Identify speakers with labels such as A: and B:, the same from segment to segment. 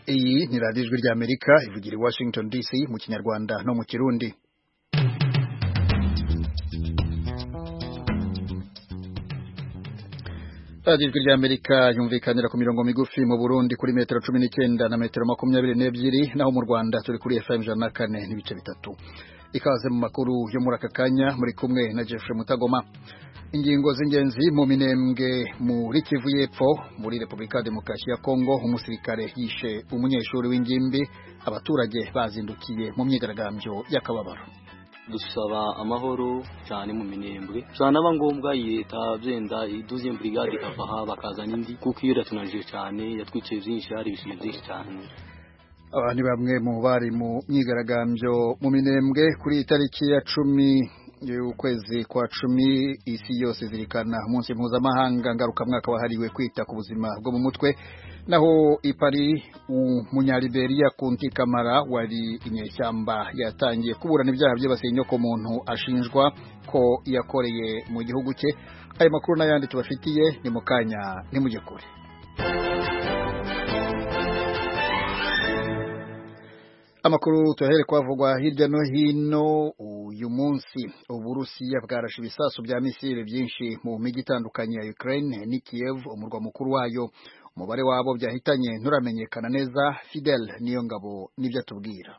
A: radiyo ijwi ry'amerika ivugira i washington dc mu kinyarwanda no mu kirundi radiyo ijwi ry'amerika yumvikanira ku mirongo migufi mu burundi kuri metero cumi n'icyenda na metero makumyabiri n'ebyiri naho mu rwanda turi kuri fm ijana na kane n'ibice bitatu ikaze mu makuru yo muri aka kanya muri kumwe na jeffrey mutagoma ingingo z'ingenzi mu minembwe muri kivu y'epfo muri repubulika ya demokarasi ya kongo umusirikare yishe umunyeshuri w'ingimbi abaturage bazindukiye mu myigaragambyo y'akababaro
B: dusaba amahoro cyane mu minembwe byanaba ngombwa leta byenda iduze brigade ikavaha bakazana indi kuko iyo iratunanije cyane yatwikiye byinshi hari ibishinga byinshi cyane
A: aba ni bamwe mu bari mu myigaragambyo mu minembwe kuri itariki ya cumi ukwezi kwa cumi isi yose zirikana umunsi mpuzamahanga ngarukamwaka wahariwe kwita ku buzima bwo mu mutwe naho ipari umunyaliberiya kunti kamara wari inyeshyamba yatangiye kuburana ibyaha byibasiye inyokomuntu ashinjwa ko yakoreye mu gihugu cye ayo makuru n'ayandi tubafitiye ni mu kanya ntimujye kure amakuru tuyahere kwavugwa hirya no hino uyu munsi uburusiya bwarashe ibisasu bya misile byinshi mu mijyi itandukanye ya Ukraine ni Kiev umurwa mukuru wayo umubare wabo byahitanye nturamenyekana neza Fidel niyo ngabo nibyo atubwira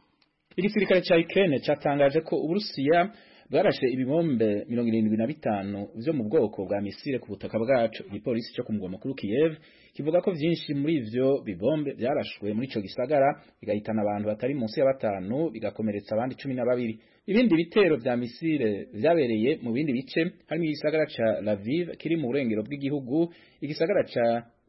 C: igisirikare cya Ukraine cyatangaje ko uburusiya bwarashe ibibombe mirongo irindwi na bitanu vyo mu bwoko bwa misile ku butaka bwacu igipolisi cyo ku mugwa mukuru Kiev kivuga ko vyinshi muri ivyo bibombe vyarashwe muri ico gisagara bigahitana abantu batari munsi ya batanu bigakomeretsa abandi cumi na babiri ibindi bitero vya misile vyabereye mu bindi bice harimo igisagara ca Lviv kiri mu burengero bw'igihugu igisagara ca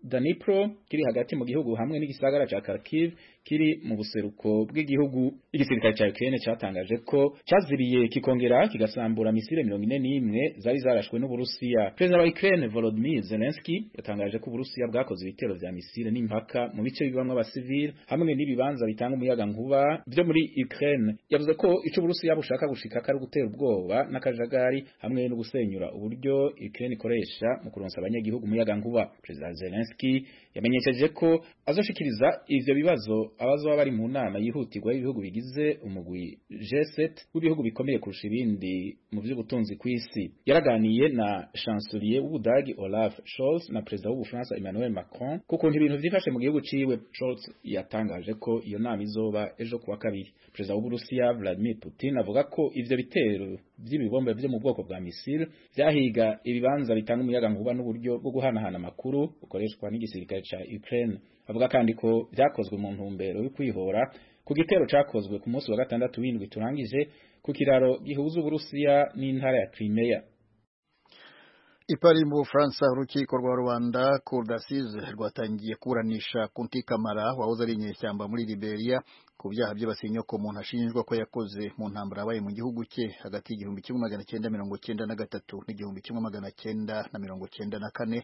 C: Danipro kiri hagati mu gihugu hamwe n'igisagara ca Kharkiv kiri mu buseruko bw'igihugu igisirikare ca Ukraine catangaje ko caziriye kikongera kigasambura misile 41 zari zarashwe n'Uburusiya Perezida wa Ukraine Volodymyr Zelensky yatangaje ko Uburusiya bwakoze ibitero vya misile n'impaka mu bice bibamwe abasivili hamwe n'ibibanza bitanga umuyaga nkuba byo muri Ukraine yavuze ko ico Uburusiya bushaka gushika kari gutera ubwoba n'akajagari hamwe no gusenyura uburyo Ukraine ikoresha mu kuronsa abanyagihugu umuyaga nkuba Perezida Zelensky yamenyesheje ko azoshikiriza ivyo bibazo abazoba bari mu nama yihutirwa y'ibihugu bigize umugwi G7 w'ibihugu bikomeye kurusha ibindi mu vy'ubutunzi kw'isi yaraganiye na chancelier w'Ubudagi Olaf Scholz na perezida w'Ubufaransa Emmanuel Macron kuko ibintu vyifashe mu gihugu ciwe Scholz yatangaje ko iyo nama izoba ejo kuwa kabiri perezida w'Uburusiya Vladimir Putin avuga ko ivyo bitero vy'ibibombe vyo mu bwoko bwa misile vyahiga ibibanza bitanga umuyaga nkuba n'uburyo bwo guhanahana amakuru bukoreshwa n'igisirikare ca Ukraine avuga kandi ko vyakozwe mu ntumbero yo kwihora ku gitero cakozwe ku munsi wa gatandatu w'indwi turangije ku kiraro gihuza Uburusiya n'intara ya Crimea
A: ipari mu Bufaransa urukiko rwa rubanda cour d'assises rwatangiye kuburanisha Kunti Kamara wahoze ari inyeshyamba muri Liberia ku byaha byibasiye inyoko umuntu ashinjwa ko yakoze mu ntambara yabaye mu gihugu cye hagati y'igihumbi kimwe magana cyenda mirongo cyenda na gatatu n'igihumbi kimwe magana cyenda na mirongo cyenda na kane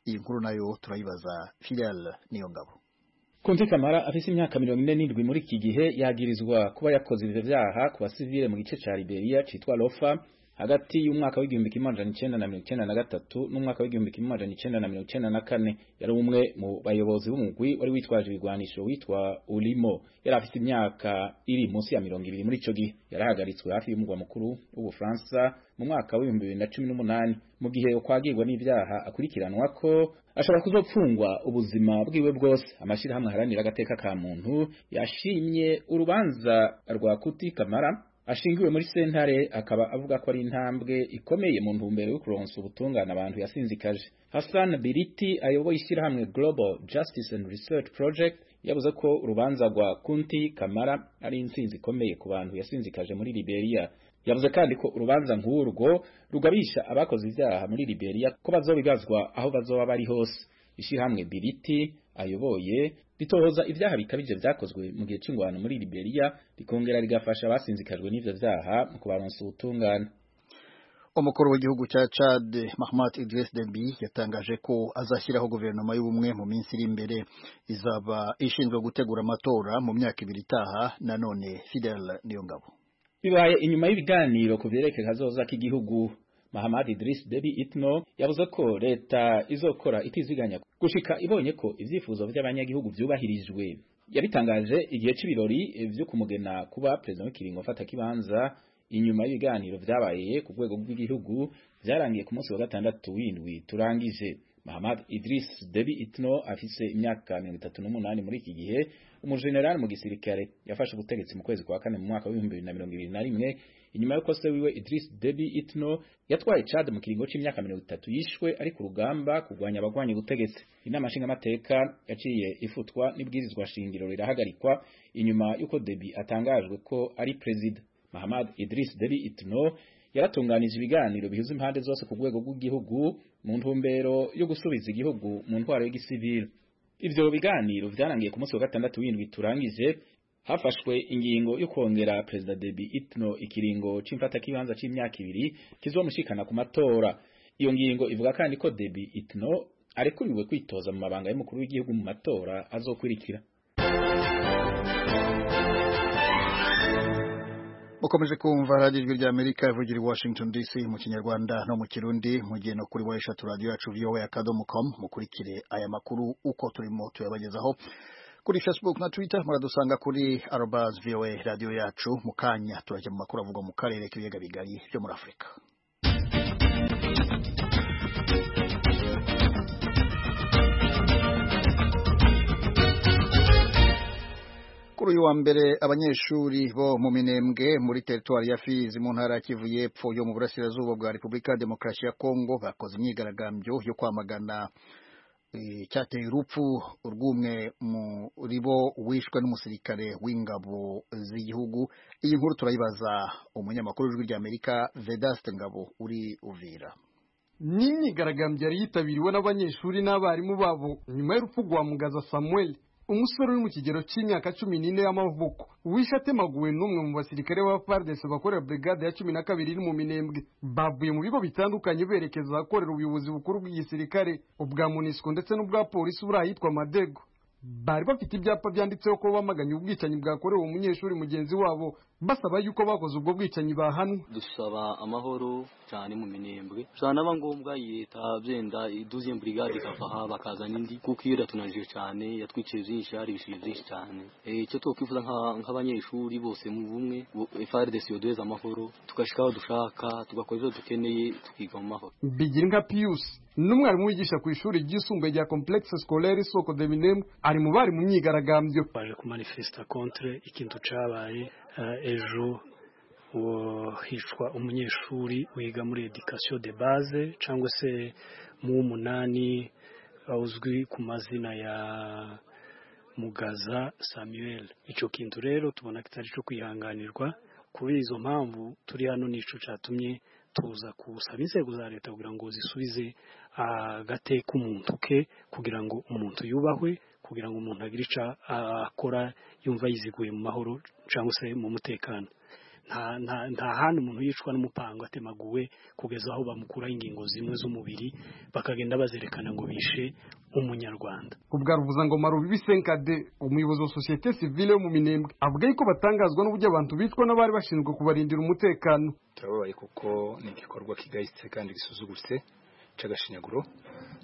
A: iyi nkuru nayo turayibaza Fidel Niyongabo
C: Kunti Kamara afise imyaka mirongo ine n'indwi muri iki gihe yagirizwa kuba yakoze ivyo vyaha ku basivile mu gice ca Liberia citwa Lofa hagati y'umwaka w'igihumbi kimwe amajana icenda na mirongo icenda na gatatu n'umwaka w'igihumbi kimwe amajana icenda na mirongo icenda na kane yari umwe mu bayobozi b'umugwi wari witwaje ibigwanisho witwa Ulimo yari afite imyaka iri munsi ya mirongo ibiri muri ico gihe yarahagaritswe hafi y'umugwa mukuru w'Ubufaransa mu mwaka w'ibihumbi bibiri na cumi n'umunani mu gihe ukwagirwa n'ivyaha akurikiranwa ko ashobora kuzopfungwa ubuzima bwiwe bwose amashirahamwe aharanira agateka ka muntu yashimye urubanza rwa Kuti Kamara ashingiwe muri sentare akaba avuga ko ari intambwe ikomeye mu ntumbero yo kuronsa ubutungane abantu yasinzikaje Hassan Biriti ayoboye ishyirahamwe Global Justice and Research Project yavuze ko urubanza rwa Kunti Kamara ari intsinzi ikomeye ku bantu yasinzikaje muri Liberia yavuze kandi ko urubanza nk'urwo rugabisha abakoze ivyaha muri Liberia ko bazobigazwa aho bazoba bari hose ishyirahamwe Biriti ayoboye ritohoza ivyaha bikabije vyakozwe mu gihe c'ingwano muri Liberia rikongera rigafasha abasinzikajwe n'ivyo vyaha mu kubaronsa ubutungane
A: umukuru w'igihugu cya Chad Mahmoud Idriss Deby yatangaje ko azashyiraho guverinoma y'ubumwe mu minsi iri imbere izaba ishinzwe gutegura amatora mu myaka ibiri itaha nanone Fidel Niyongabo
C: bibaye inyuma y'ibiganiro ku vyerekeye kazoza k'igihugu Mahamad Idris Deby Itno yavuze ko leta izokora itiziganya gushika ibonye ko ivyifuzo by'abanyagihugu byubahirijwe yabitangaje igihe cy'ibirori byo kumugena kuba perezida w'ikiringo kibanza inyuma y'ibiganiro byabaye ku rwego rw'igihugu byarangiye ku munsi wa gatandatu w'indwi turangije Mahamad Idris Deby Itno afise imyaka 38 muri iki gihe umujenerali mu gisirikare yafashe ubutegetsi mu kwezi kwa kane mu mwaka wa 2021 inyuma y'uko se wiwe Idris Deby Itno yatwaye Chad mu kiringo cy'imyaka 30 yishwe ari ku rugamba kurwanya abagwanya ubutegetsi inama nshingamateka yaciye ifutwa n'ibwirizwa shingiro rirahagarikwa inyuma y'uko Deby atangajwe ko ari president Mahamad Idris Deby Itno yaratunganije ibiganiro bihuza impande zose ku rwego rw'igihugu mu ntumbero yo gusubiza igihugu mu ntwaro y'igisivili ivyo biganiro vyarangiye ku munsi wa gatandatu w'indwi turangije hafashwe ingingo yo kongera perezida Deby Itno ikiringo c'imfata kibanza c'imyaka ibiri kizomushikana ku matora iyo ngingo ivuga kandi ko Deby Itno arekuriwe kwitoza mu mabanga y'umukuru w'igihugu mu matora azokurikira
A: mukomeje kumva radiyo ijwi ry'amerika ivugira i washington dc mu kinyarwanda no mu kirundi mu gihe no kuri wayeshatu radiyo yacu voa akadomo komu mukurikire aya makuru uko turimo tuyabagezaho kuri facebook na twitter muradusanga kuri arobaz voa radiyo yacu mu kanya turajya mu makuru avugwa mu karere k'ibiyaga bigari byo muri afurika kuri uyu wa mbere abanyeshuri bo mu minembwe muri teritwari ya Fizi mu ntara ya Kivu y'Epfo yo mu burasirazuba bwa Repubulika ya Demokarasi ya Kongo bakoze imyigaragambyo yo kwamagana cyateye urupfu urw'umwe muri bo wishwe n'umusirikare w'ingabo z'igihugu iyi nkuru turayibaza umunyamakuru w'ijwi ry'Amerika Vedaste Ngabo uri Uvira
D: ni imyigaragambyo yari yitabiriwe n'abanyeshuri n'abarimu babo nyuma y'urupfu rwa Mugaza Samuel umusore uri mu kigero cy'imyaka cumi n'ine y'amavuko wishe atemaguwe n'umwe mu basirikare ba FARDC bakorera brigade ya cumi na kabiri iri mu minembwe bavuye mu bigo bitandukanye berekeza ahakorera ubuyobozi bukuru bw'igisirikare ubwa MONUSCO ndetse n'ubwa polisi buri ahitwa Madego bari bafite ibyapa byanditseho ko bamaganye ubwicanyi bwakorewe umunyeshuri mugenzi wabo basaba yuko bakoze ubwo bwicanyi bahanwa
B: dusaba amahoro cyane mu minembwe zanaba ngombwa leta byenda iduziye brigade ikafaha bakazana indi kuko iyo iratunanije cyane yatwikiye byinshi hari ibishije byinshi cyane icyo twakwifuza nk'abanyeshuri bose mu bumwe FARDC yoduheza amahoro tugashika aho dushaka tugakora ibyo dukeneye tukiga mu mahoro
D: bigira nka Pius n'umwarimu wigisha ku ishuri ryisumbuye rya complexe scolaire soko de minembwe ari mu bari mu myigaragambyo
E: baje kumanifesta contre ikintu cabaye ejo hicwa umunyeshuri wiga muri education de base cyangwa se mu umunani uzwi ku mazina ya mugaza samuel icyo kintu rero tubona kitari cyo kwihanganirwa kuri izo mpamvu turi hano nico cyatumye tuza gusaba inzego za leta kugira ngo zisubize agate k'umuntu ke kugira ngo umuntu yubahwe kugira ngo umuntu agire icyo akora yumva yiziguye mu mahoro cyangwa se mu mutekano nta handi umuntu yicwa n'umupango atemaguwe kugeza aho bamukuraho ingingo zimwe z'umubiri bakagenda bazerekana ngo bishe umunyarwanda
D: ubwa ruvuzangoma rubibi senkade umuyobozi wa sosiyete sivile yo mu minembwe avuga yuko batangazwa n'uburyo abantu bicwa n'abari bashinzwe kubarindira umutekano
F: turababaye kuko ni igikorwa kigayitse kandi gisuzugutse cy'agashinyaguro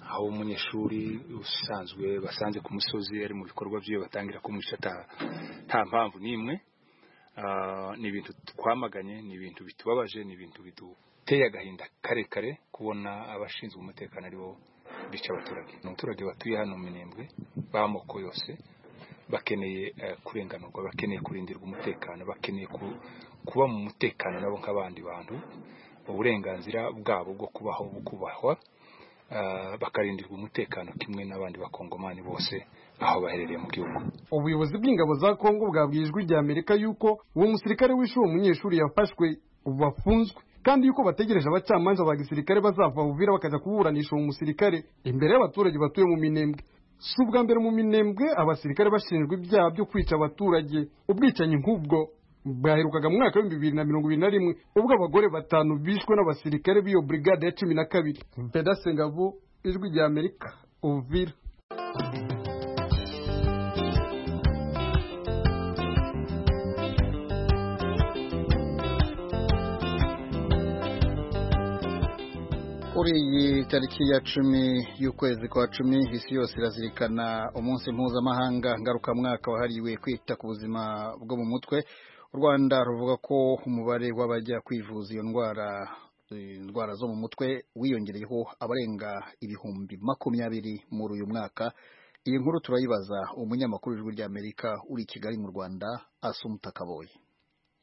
F: aho umunyeshuri usanzwe basanze ku musozi ari mu bikorwa by'iyo batangira kumwica nta mpamvu n'imwe ni ibintu twamaganye ni ibintu bitubabaje ni ibintu biduteye agahinda karekare kubona abashinzwe umutekano aribo bica abaturage ni abaturage batuye hano minembwe b'amoko yose bakeneye kurenganurwa bakeneye kurindirwa umutekano bakeneye kuba mu mutekano nabo nk'abandi bantu uburenganzira bwabo bwo kubaho bukubahwa bakarindirwa umutekano kimwe n'abandi bakongomani bose aho baherereye mu gihugu
D: ubuyobozi bw'ingabo za kongo bwabwiye ijwi rya amerika yuko uwo musirikare wishe uwo munyeshuri yafashwe ubu bafunzwe kandi yuko bategereje abacamanza ba gisirikare bazava buvira bakajya kuburanisha uwo musirikare imbere y'abaturage batuye mu minembwe si ubwa mbere mu minembwe abasirikare bashinjwa ibyaha byo kwica abaturage ubwicanyi nk'ubwo bwaherukaga mu mwaka w'ibihumbi bibiri na mirongo ibiri na rimwe ubwo abagore batanu bishwe n'abasirikare b'iyo brigade ya cumi na kabiri pedasengabo ijwi rya amerika uvira
A: kuri iyi tariki ya cumi y'ukwezi kwa cumi isi yose irazirikana umunsi mpuzamahanga ngarukamwaka wahariwe kwita ku buzima bwo mu mutwe u rwanda ruvuga ko umubare w'abajya kwivuza iyo ndwara indwara zo mu mutwe wiyongereyeho abarenga ibihumbi makumyabiri muri uyu mwaka iyi nkuru turayibaza umunyamakuru w'ijwi ry'amerika uri i kigali mu rwanda asumuta kaboye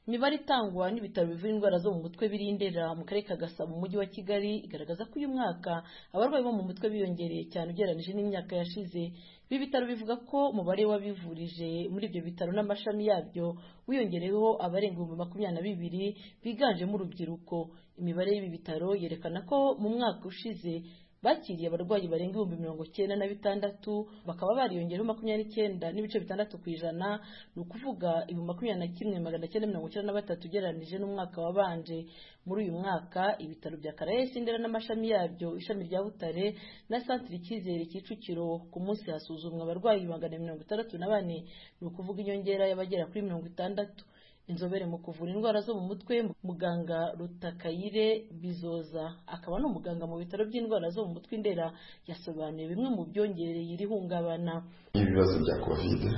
G: imibare itangwa n'ibitaro bivura indwara zo mu mutwe birindera mu karere ka gasabo mu mujyi wa kigali igaragaza ko uyu mwaka abarwayi bo mu mutwe biyongereye cyane ugereranyije n'imyaka yashize ibi bitaro bivuga ko umubare w'abivurije muri ibyo bitaro n'amashami yabyo wiyongereyeho abarenga ibihumbi makumyabiri na bibiri biganjemo urubyiruko imibare y'ibi bitaro yerekana ko mu mwaka ushize bakiriye abarwayi barenga ibihumbi mirongo icyenda na bitandatu bakaba bariyongereho makumyabiri n'icyenda n'ibice bitandatu ku ijana ni ukuvuga ibihumbi makumyabiri na kimwe magana cyenda mirongo icyenda na batatu ugereranyije n'umwaka wabanje muri uyu mwaka ibitaro bya karayesi ndera n'amashami yabyo ishami rya butare na santire icyizere kicukiro ku munsi hasuzumwa abarwayi magana mirongo itandatu na bane ni ukuvuga inyongera y'abagera kuri mirongo itandatu inzobere mu kuvura indwara zo mu mutwe muganga rutakayire bizoza akaba ni umuganga mu bitaro by'indwara zo mu mutwe indera yasobanuye bimwe mu byongereye iri hungabana
H: nk'ibibazo bya kovide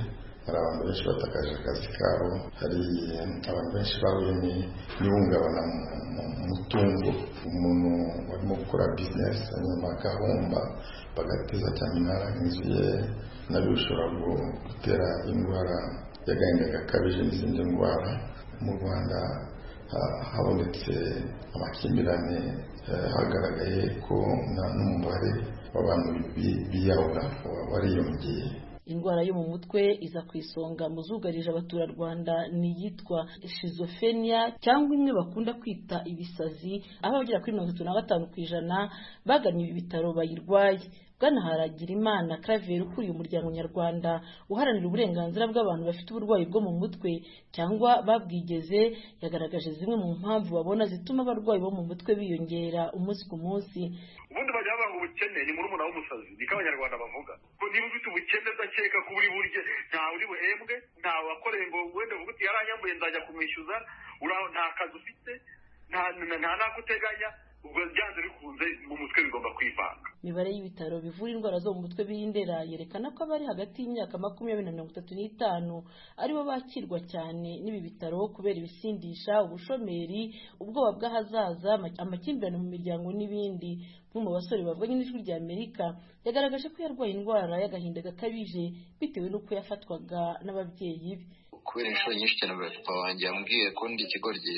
H: hari abantu benshi batakaje akazi kabo hari abantu benshi bahuye n'ihungabana mu mutungo umuntu warimo gukora bizinesi hanyuma agahomba bagateza cyane inzu ye nabyo bishobora gutera indwara yagahinda gakabije n'izindi ndwara mu rwanda habonetse amakimbirane hagaragaye ko n'umubare w'abantu biyahura wariyongeye
G: indwara yo mu mutwe iza ku isonga mu zugarije abaturarwanda ni iyitwa shizofenia cyangwa imwe bakunda kwita ibisazi aho abagera kuri mirongo itatu na batanu ku ijana bagannye ibi bitaro bayirwaye bwana haragirimana claver ukuriye umuryango nyarwanda uharanira uburenganzira bw'abantu bafite uburwayi bwo mu mutwe cyangwa babwigeze yagaragaje zimwe mu mpamvu babona zituma abarwayi bo mu mutwe biyongera umunsi ku munsi
I: ubundi bajya bavuga ubukene ni muri umunara w'umusazi niko abanyarwanda bavuga ko niba ufite ubukene udakeka ko uri burye ntawe uri buhembwe ntawe wakoreye ngo wenda uvuga uti yaranyambuye nzajya kumwishyuza nta kazi ufite nta n'ako uteganya ubwo byanze bikunze mu mutwe bigomba kwivanga
G: imibare y'ibitaro bivura indwara zo mu mutwe birindera yerekana ko abari hagati y'imyaka makumyabiri na mirongo itatu n'itanu aribo bakirwa cyane n'ibi bitaro kubera ibisindisha ubushomeri ubwoba bw'ahazaza amakimbirane mu miryango n'ibindi bamwe mu basore bavuganye n'ijwi rya amerika yagaragaje ko yarwaye indwara y'agahinda gakabije bitewe n'uko yafatwaga n'ababyeyi be
J: kubera inshuro nyinshi cyane papa wanjye yambwiye ko ndi ikigoryi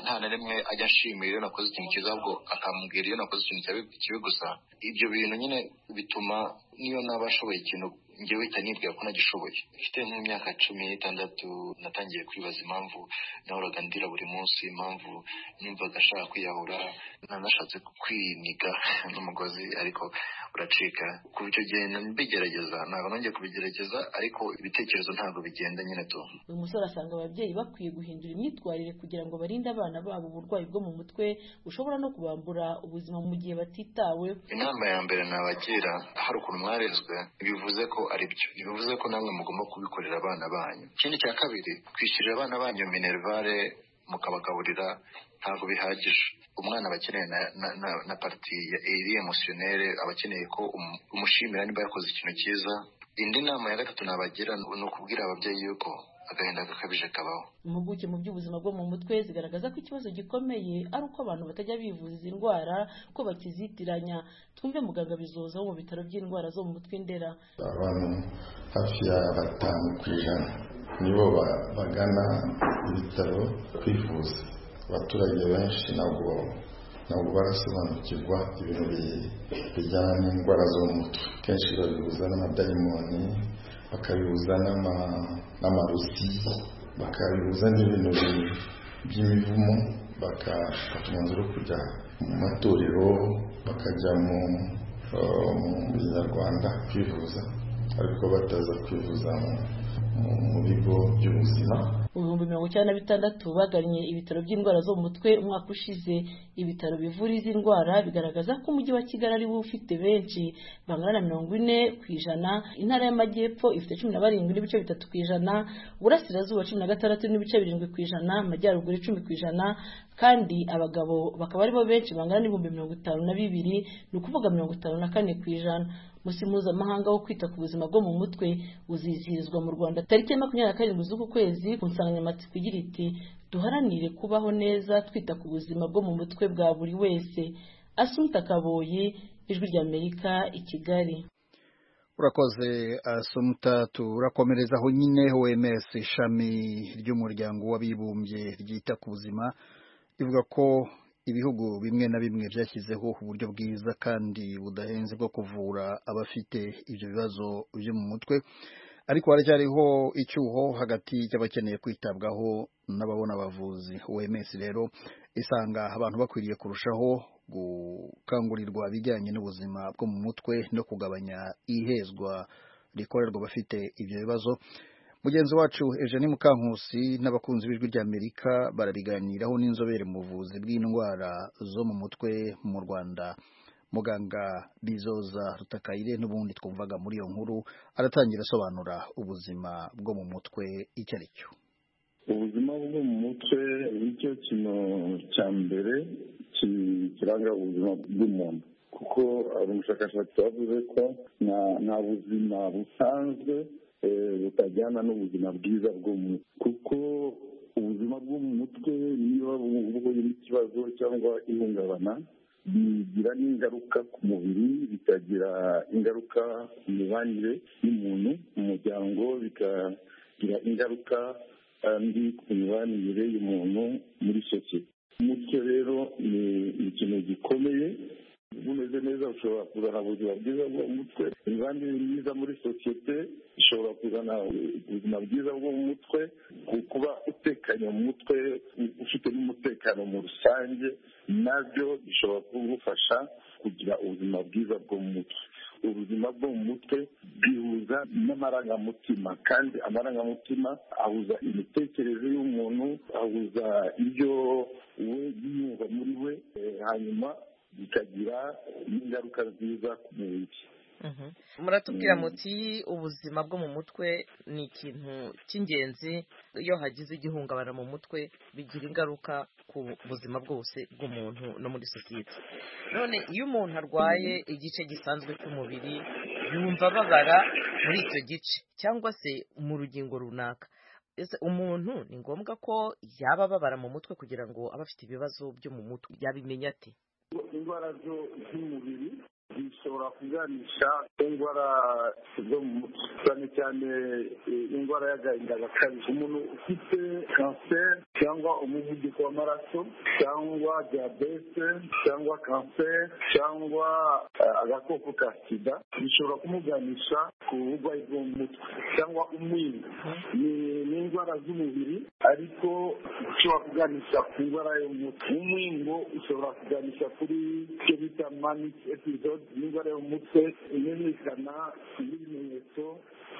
J: nta na rimwe ajya ashimira iyo nakoze ikintu cyiza ahubwo akambwira iyo nakoze ikintu kibi gusa ibyo bintu nyine bituma niyo naba ashoboye ikintu njyewe uhita nibwira ko nagishoboye mfite nk'imyaka cumi n'itandatu natangiye kwibaza impamvu nahoraga ndira buri munsi impamvu numvaga ashaka kwiyahura nanashatse kwiniga n'umugozi ariko uracika ku buryo genda mbigerageza ntabwo nongeye kubigerageza ariko ibitekerezo ntabwo bigenda nyine tu
G: uyu musore asanga ababyeyi bakwiye guhindura imyitwarire kugira ngo barinde abana babo uburwayi bwo mu mutwe bushobora no kubambura ubuzima mu gihe batitawe
J: inama ya mbere nabagira hari ukuntu mwarezwe bivuze ko ari byo ntibivuze ko namwe mugomba kubikorera abana banyu ikindi cya kabiri kwishyurira abana banyu minerivare mukabagaburira ntabwo bihagije umwana aba akeneye na pariti ya eri emusiyonere aba akeneye ko umushimira niba yakoze ikintu cyiza indi nama ya gatatu nabagira ni ukubwira ababyeyi yuko agahinda gakabije kabaho
G: impuguke mu by'ubuzima bwo mu mutwe zigaragaza ko ikibazo gikomeye ari uko abantu batajya bivuza izi ndwara ko bakizitiranya twumve muganga bizoza wo mu bitaro by'indwara zo mu mutwe indera
H: abantu hafi ya batanu ku ijana nibo bagana ibitaro kwivuza abaturage benshi ntabwo ntabwo barasobanukirwa ibintu bijyana n'indwara zo mu mutwe kenshi babihuza n'amadayimoni bakabihuza n'amarusi bakabihuza n'ibintu by'imivumo bagafata umwanzuro wo kujya mu matorero bakajya mu binyarwanda kwivuza ariko bataza kwivuza mu bigo by'ubuzima
G: ibihumbi mirongo icyenda na bitandatu bagannye ibitaro by'indwara zo mu mutwe umwaka ushize ibitaro bivura izi ndwara bigaragaza ko umujyi wa kigali ari wo ufite benshi bangana na mirongo ine ku ijana intara y'amajyepfo ifite cumi na barindwi n'ibice bitatu ku ijana uburasirazuba cumi na gatandatu n'ibice birindwi ku ijana amajyaruguru icumi ku ijana kandi abagabo bakaba aribo benshi bangana n'ibihumbi mirongo itanu na bibiri ni ukuvuga mirongo itanu na kane ku ijana umunsi mpuzamahanga wo kwita ku buzima bwo mu mutwe uzizihirizwa mu rwanda tariki ya makumyabiri na karindwi z'uku kwezi ku nsanganyamatsiko igira iti duharanire kubaho neza twita ku buzima bwo mu mutwe bwa buri wese asumta kaboyi ijwi ry'amerika i kigali
A: urakoze asumta turakomerezaho nyine oms ishami ry'umuryango w'abibumbye ryita ku buzima rivuga ko ibihugu bimwe na bimwe byashyizeho uburyo bwiza kandi budahenze bwo kuvura abafite ibyo bibazo byo mu mutwe ariko haracyariho icyuho hagati y'abakeneye kwitabwaho n'ababona abavuzi wemes rero isanga abantu bakwiriye kurushaho gukangurirwa ibijyanye n'ubuzima bwo mu mutwe no kugabanya ihezwa rikorerwa abafite ibyo bibazo mugenzi wacu Eugenie Mukankusi n'abakunzi b'ijwi ry'Amerika barabiganiraho n'inzobere mu buvuzi bw'indwara zo mu mutwe mu Rwanda muganga Bizoza Rutakayire n'ubundi twumvaga muri iyo nkuru aratangira asobanura ubuzima bwo mu mutwe icyo ari cyo
K: ubuzima bwo mu mutwe nicyo kintu cya mbere kiranga ubuzima bw'umuntu kuko umushakashatsi wavuze ko nta buzima busanzwe butajyana n'ubuzima bwiza bwo mu mutwe kuko ubuzima bwo mu mutwe niba buhuye n'ikibazo cyangwa ihungabana bigira n'ingaruka ku mubiri bikagira ingaruka ku mibanire y'umuntu mu muryango bikagira ingaruka mbi ku mibanire y'umuntu muri sosiyete umutwe rero ni ikintu gikomeye bumeze neza ushobora kuzana ubuzima bwiza bwo mu mutwe imibanire myiza muri sosiyete ishobora kuzana ubuzima bwiza bwo mu mutwe kuba utekanye mu mutwe ufite n'umutekano mu rusange nabyo bishobora kugufasha kugira ubuzima bwiza bwo mu mutwe ubuzima bwo mu mutwe bwihuza n'amarangamutima kandi amarangamutima ahuza imitekerereze y'umuntu ahuza ibyo we yiyumva muri we hanyuma bikagira n'ingaruka nziza ku mubiri
L: muratubwira muti ubuzima bwo mu mutwe ni ikintu cy'ingenzi iyo hagize igihungabana mu mutwe bigira ingaruka ku buzima bwose bw'umuntu no muri sosiyete none iyo umuntu arwaye igice gisanzwe cy'umubiri yumva ababara muri icyo gice cyangwa se mu rugingo runaka umuntu ni ngombwa ko yaba ababara mu mutwe kugira ngo abe afite ibibazo byo mu mutwe yabimenya ate
K: indwara z'umubiri zishobora kuganisha indwara zo mu mutwe cyane cyane indwara y'agahinda gakabije umuntu ufite kanseri cyangwa umuvuduko w'amaraso cyangwa diyabete cyangwa kanseri cyangwa agakoko ka sida bishobora kumuganisha ku burwayi bwo mu mutwe cyangwa umwingo ni indwara z'umubiri ariko ushobora kuganisha ku ndwara yo mu mutwe umwingo ushobora kuganisha kuri icyo bita manic episode n'indwara yo mu mutwe imenyekana n'ibimenyetso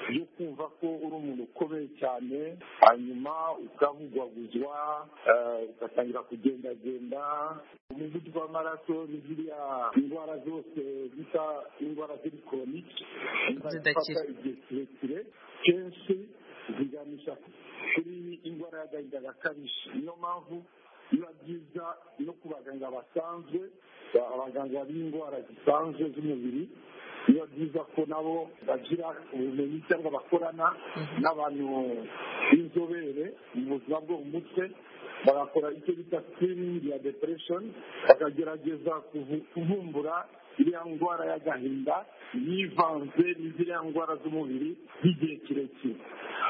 K: byo kumva ko uri umuntu ukomeye cyane hanyuma ukavugwaguzwa ugatangira kugendagenda umuvuduko w'amaraso ni ziriya indwara zose zisa indwara ziri koronike zidakira igihe kirekire kenshi ziganisha kuri indwara y'agahinda gakabije niyo mpamvu biba byiza no ku baganga basanzwe abaganga b'indwara zisanzwe z'umubiri biba byiza ko nabo bagira ubumenyi cyangwa bakorana n'abantu b'inzobere mu buzima bwo mu mutwe bagakora icyo bita sikiringi ya depuresheni bakagerageza kuvumbura iriya ndwara y'agahinda yivanze n'iziriya ndwara z'umubiri z'igihe kirekire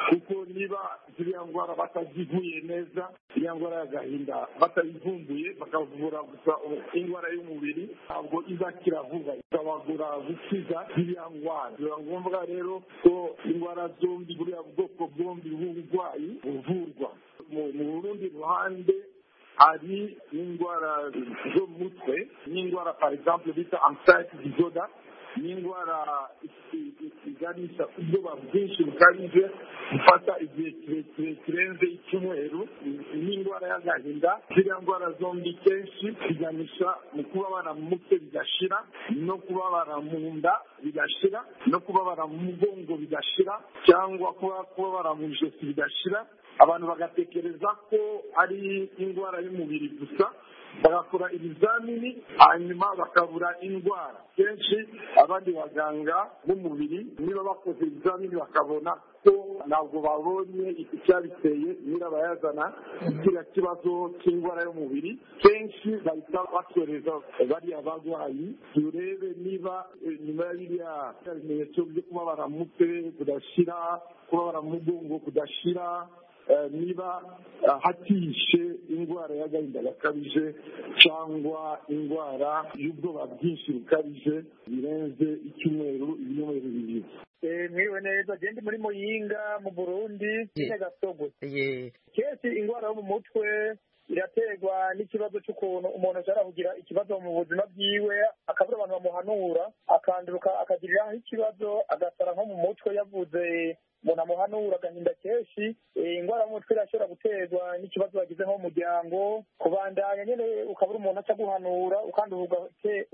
K: kuko niba ziriya ndwara batazivuye neza iriya ndwara y'agahinda batayivumbuye bakavura gusa indwara y'umubiri ntabwo izakira vuba ikabagura gukiza ziriya ndwara biba ngombwa rero ko indwara zombi buriya bwoko bwombi bw'uburwayi buvurwa mu rundi ruhande hari n'indwara zo mu mutwe n'indwara par exemple bita anxiety disorder n'indwara baganisha ku bwoba bwinshi bukabije gufata igihe kirekire kirenze icyumweru n'indwara y'agahinda ziriya ndwara zombi kenshi ziganisha mu kubabara mu mutwe bigashira no kubabara mu nda bigashira no kubabara mu mugongo bigashira cyangwa kuba kubabara mu ijosi bigashira abantu bagatekereza ko ari indwara y'umubiri gusa bagakora ibizamini hanyuma bakabura indwara kenshi abandi baganga b'umubiri niba bakoze ibizamini bakabona ko ntabwo babonye icyabiteye nyirabayazana kiriya kibazo cy'indwara y'umubiri kenshi bahita basoreza bariya barwayi turebe niba nyuma ya biriya bimenyetso byo kubabara mu mutwe kudashira kubabara mu mugongo kudashira niba hatishe indwara y'agahinda gakabije cyangwa indwara y'ubwoba bwinshi bukabije birenze icyumweru ibinyomero bibiri mwiwe neza genda muri muyinga mu burundi nyagasogo kenshi indwara yo mu mutwe iraterwa n'ikibazo cy'ukuntu umuntu ashobora kugira ikibazo mu buzima bwiwe akabura abantu bamuhanura akanduruka akagiriraho ikibazo agasara nko mu mutwe yavuze umuntu amuhanura agahinda kenshi indwara y'umutwe irashobora guterwa n'ikibazo wagize nko mu muryango kubandanya nyine ukabura umuntu aca guhanura ukanduka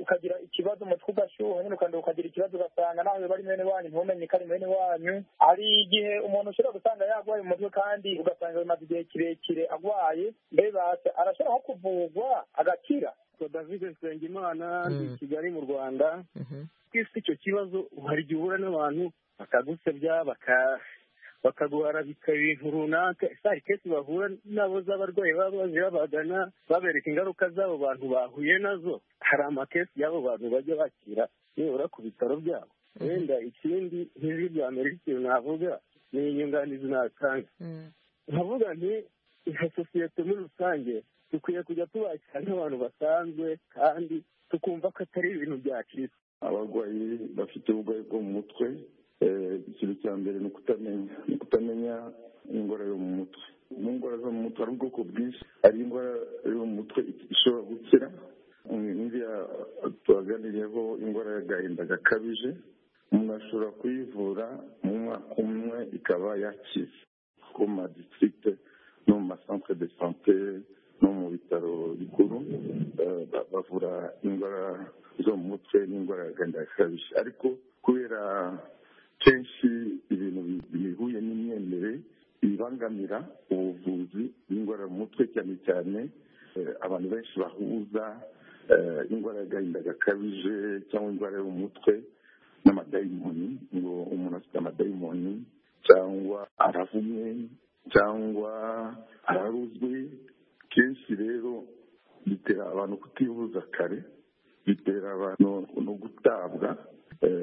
K: ukagira ikibazo umutwe ugashyuha nyine ukanduka ukagira ikibazo ugasanga nawe bari mwene wanyu ntumenye ko ari mwene wanyu hari igihe umuntu ushobora gusanga yarwaye umutwe kandi ugasanga bimaze igihe kirekire arwaye mbese arashobora nko kuvurwa agakira david nsengimana ni kigali mu rwanda twese icyo kibazo hari igihe uhura n'abantu bakagusebya bakaguhara ibintu runaka hari kenshi bahura nabo z'abarwayi baba baje babagana babereka ingaruka z'abo bantu bahuye nazo hari amakesi y'abo bantu bajya bakira nibura ku bitaro byabo wenda ikindi nk'ijwi rya mbere ikintu navuga ni inyunganizi natanga nkavuga nti nka sosiyete muri rusange dukwiye kujya tubakira nk'abantu basanzwe kandi tukumva ko atari ibintu byacitse
M: abarwayi bafite uburwayi bwo mu mutwe ikintu cya mbere ni ukutamenya ni ukutamenya indwara yo mu mutwe mu ndwara zo mu mutwe hari ubwoko bwinshi hari indwara yo mu mutwe ishobora gukira nk'iriya tuhaganiriyeho indwara y'agahinda gakabije umuntu ashobora kuyivura mu mwaka umwe ikaba yakize ku ma district no mu masantere de sante no mu bitaro bikuru bavura indwara zo mu mutwe n'indwara y'agahinda gakabije ariko kubera kenshi ibintu bihuye n'imyemerere bibangamira ubuvuzi bw'indwara mu mutwe cyane cyane abantu benshi bahuza indwara y'agahinda gakabije cyangwa indwara yo mu mutwe n'amadayimoni ngo umuntu afite amadayimoni cyangwa aravumye cyangwa araruzwe kenshi rero bitera abantu kutivuza kare bitera abantu no gutabwa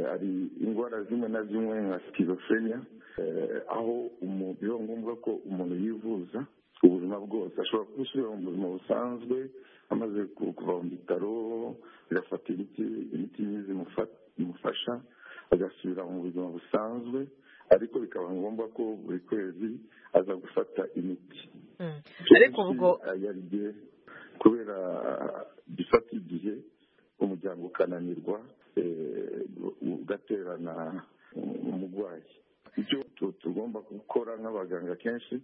M: hari indwara zimwe na zimwe nka sikizofrenia aho biba ngombwa ko umuntu yivuza ubuzima bwose ashobora gusubira mu buzima busanzwe amaze kuva mu bitaro agafata imiti imiti myiza imufasha agasubira mu buzima busanzwe ariko bikaba ngombwa ko buri kwezi aza gufata imiti
L: ariko ubwo
M: kubera gifata igihe umuryango ukananirwa ugaterana umurwayi icyo tugomba gukora nk'abaganga kenshi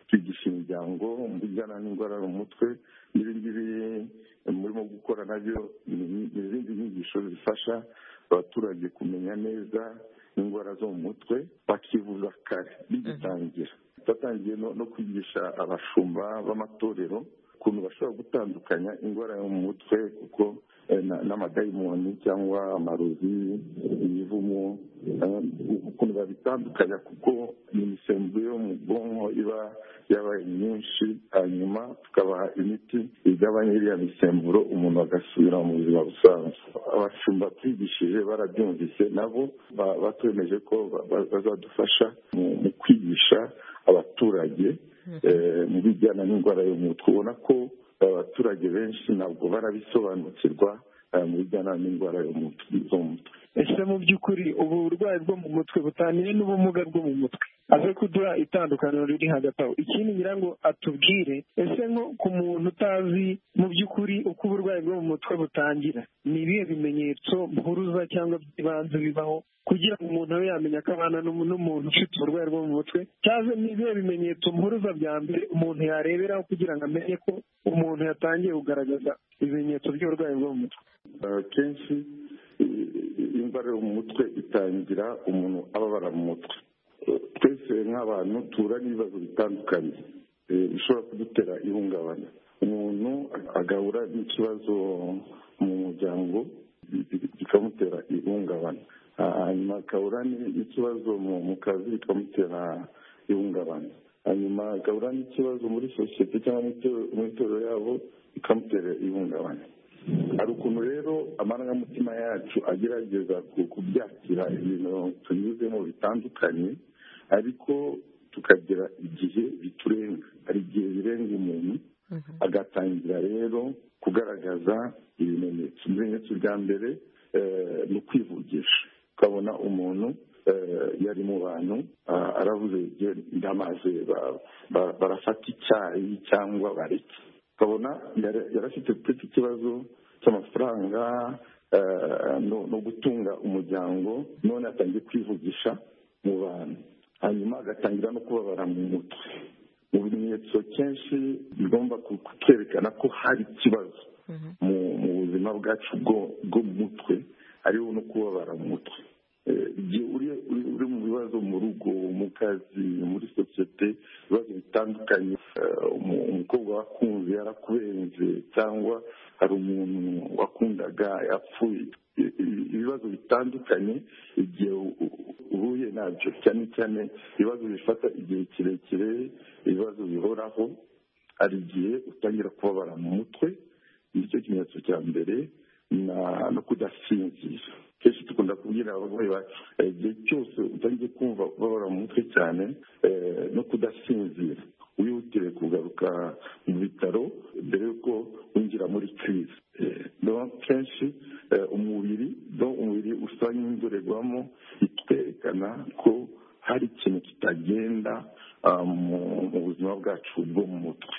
M: twigisha imiryango mbijyana n'indwara mu mutwe n'ibi ngibi murimo gukora nabyo ni izindi nyigisho zifasha abaturage kumenya neza indwara zo mu mutwe bakivuza kare bigitangira twatangiye no kwigisha abashumba b'amatorero ukuntu bashobora gutandukanya indwara yo mu mutwe kuko n'amadayimoni cyangwa amarozi imivumo ukuntu babitandukanya kuko imisemburo yo mu bwonko iba yabaye myinshi hanyuma tukabaha imiti igabanya iriya misemburo umuntu agasubira mu buzima busanzwe abashumba twigishije barabyumvise nabo batwemeje ko bazadufasha mu kwigisha abaturage mu bijyana n'indwara yo mu mutwe ubona ko abaturage benshi ntabwo barabisobanukirwa mu bijyana n'indwara yo mu mutwe
K: ese mu by'ukuri ubu burwayi bwo mu mutwe butaniye n'ubumuga bwo mu mutwe
N: aze kuduha itandukaniro riri hagati aho ikindi ngira ngo atubwire ese nko ku muntu utazi mu by'ukuri uko uburwayi bwo mu mutwe butangira ni ibihe bimenyetso mpuruza cyangwa by'ibanze bibaho kugira ngo umuntu abe yamenya ko abana n'umuntu ufite uburwayi bwo mu mutwe cyangwa ni ibihe bimenyetso mpuruza bya mbere umuntu yareberaho kugira ngo amenye ko umuntu yatangiye kugaragaza ibimenyetso by'uburwayi bwo mu mutwe
M: akenshi indwara yo mu mutwe itangira umuntu ababara mu mutwe twese nk'abantu tura n'ibibazo bitandukanye bishobora kudutera ihungabana umuntu agahura n'ikibazo mu muryango bikamutera ihungabana hanyuma agahura n'ikibazo mu kazi bikamutera ihungabana hanyuma agahura n'ikibazo muri sosiyete cyangwa mu itorero yabo bikamutera ihungabana hari ukuntu rero amarangamutima yacu agerageza kubyakira ibintu tunyuzemo bitandukanye ariko tukagira igihe biturenga hari igihe birenga umuntu agatangira rero kugaragaza ibimenyetso ibimenyetso bya mbere ni ukwivugisha ukabona umuntu yari mu bantu aravuze ndamaze barafata icyayi cyangwa bareke ukabona yarafite peti ikibazo cy'amafaranga no gutunga umuryango none atangiye kwivugisha mu bantu hanyuma agatangira no kubabara mu mutwe mu bimenyetso kenshi bigomba kutwerekana ko hari ikibazo mu buzima bwacu bwo mu mutwe hariho no kubabara mu mutwe igihe uri mu bibazo mu rugo mu kazi muri sosiyete ibibazo bitandukanye umukobwa wakunze yarakubenze cyangwa hari umuntu wakundaga yapfuye ibibazo bitandukanye igihe uhuye nabyo cyane cyane ibibazo bifata igihe kirekire ibibazo bihoraho hari igihe utangira kubabara mu mutwe nicyo kimenyetso cya mbere no kudasinzira kenshi dukunda kubwira abarwayi bacu igihe cyose utangiye kumva babara mu mutwe cyane no kudasinzira wihutire kugaruka mu bitaro mbere y'uko winjira muri kirizi kenshi umubiri umubiri usa n'indorerwamo itwerekana ko hari ikintu kitagenda mu buzima bwacu bwo mu mutwe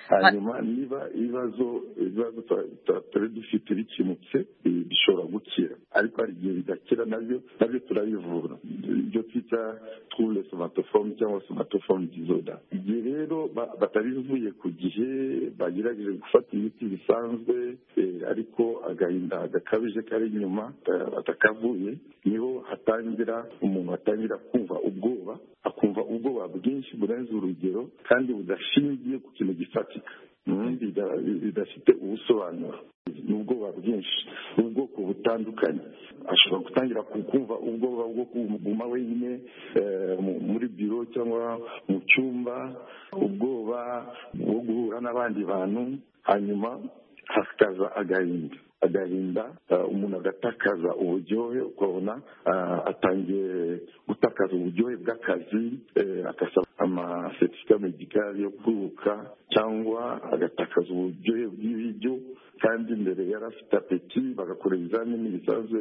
M: hanyuma niba ibibazo ibibazo tutari dufite bikemutse bishobora gukira ariko hari igihe bidakira nabyo nabyo turabivura ibyo twita twule somatofomu cyangwa somatofomu dizoda igihe rero batabivuye ku gihe bagerageje gufata imiti bisanzwe ariko agahinda gakabije kari inyuma batakavuye niho hatangira umuntu atangira kumva ubwoba akumva ubwoba bwinshi burenze urugero kandi budashingiye ku kintu gifatika bidafite ubusobanuro ni ubwoba bwinshi ubwoko butandukanye ashobora gutangira kumva ubwoba bwo kuguma wenyine muri biro cyangwa mu cyumba ubwoba bwo guhura n'abandi bantu hanyuma hakaza agahinda agahinda umuntu agatakaza uburyohe ukabona atangiye gutakaza uburyohe bw'akazi agasaba amasetifika medikari yo kwibuka cyangwa agatakaza uburyohe bw'ibiryo kandi mbere yari afite apeti bagakora ibizamini bisanzwe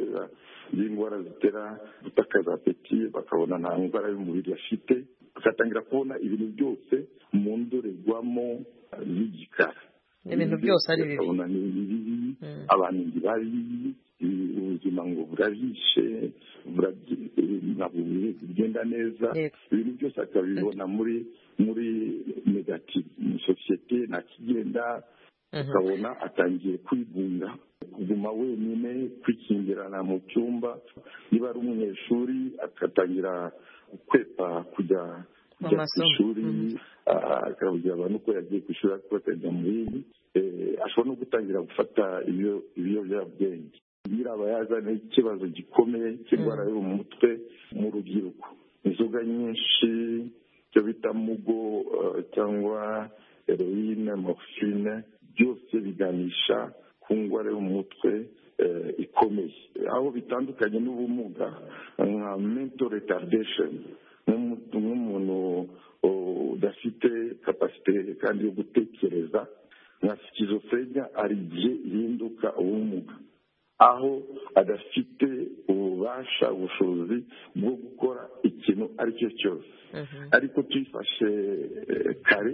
M: by'indwara zitera gutakaza apeti bakabona nta ndwara y'umubiri afite bagatangira kubona ibintu byose mu ndorerwamo z'igikara
L: ibintu byose ari bibi
M: abantu bari ubuzima ngo burabishe ntabwo bigenda neza ibintu byose akabibona muri muri negativu mu sosiyete nta kigenda ukabona atangiye kwigunga kuguma wenyine kwikingirana mu cyumba niba ari umunyeshuri agatangira gukwepa kujya kujya ku ishuri akabugira abantu ko yagiye ku ishuri ariko bakajya mu yindi ashobora no gutangira gufata ibiyobyabwenge nyiraba yazana ikibazo gikomeye cy'indwara yo mu mutwe mu rubyiruko inzoga nyinshi icyo bita mugo cyangwa heroine morphine byose biganisha ku ndwara yo mu mutwe ikomeye aho bitandukanye n'ubumuga nka mental retardation nk'umuntu udafite kapasite kandi yo gutekereza nka sikizofrenia hari igihe ihinduka ubumuga aho adafite ububasha ubushobozi bwo gukora ikintu ari cyo cyose ariko tuyifashe eh, kare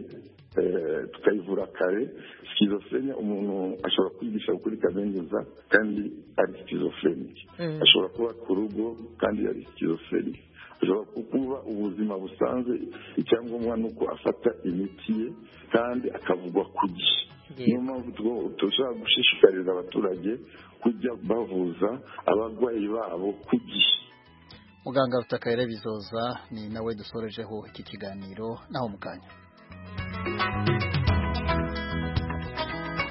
M: eh, tukayivura kare sikizofrenia umuntu ashobora kwigisha ukuri kaminuza kandi ari sikizofrenike ashobora kuba ku rugo kandi ari sikizofrenike ashobora kuba ubuzima busanzwe icyangombwa ni uko afata imiti ye kandi akavugwa ku gihe niyo mpamvu tugomba- dushobora gushishikariza abaturage kujya bavuza abarwayi babo ku gihe
A: muganga rutakayire bizoza ni nawe dusorejeho iki kiganiro naho mu kanya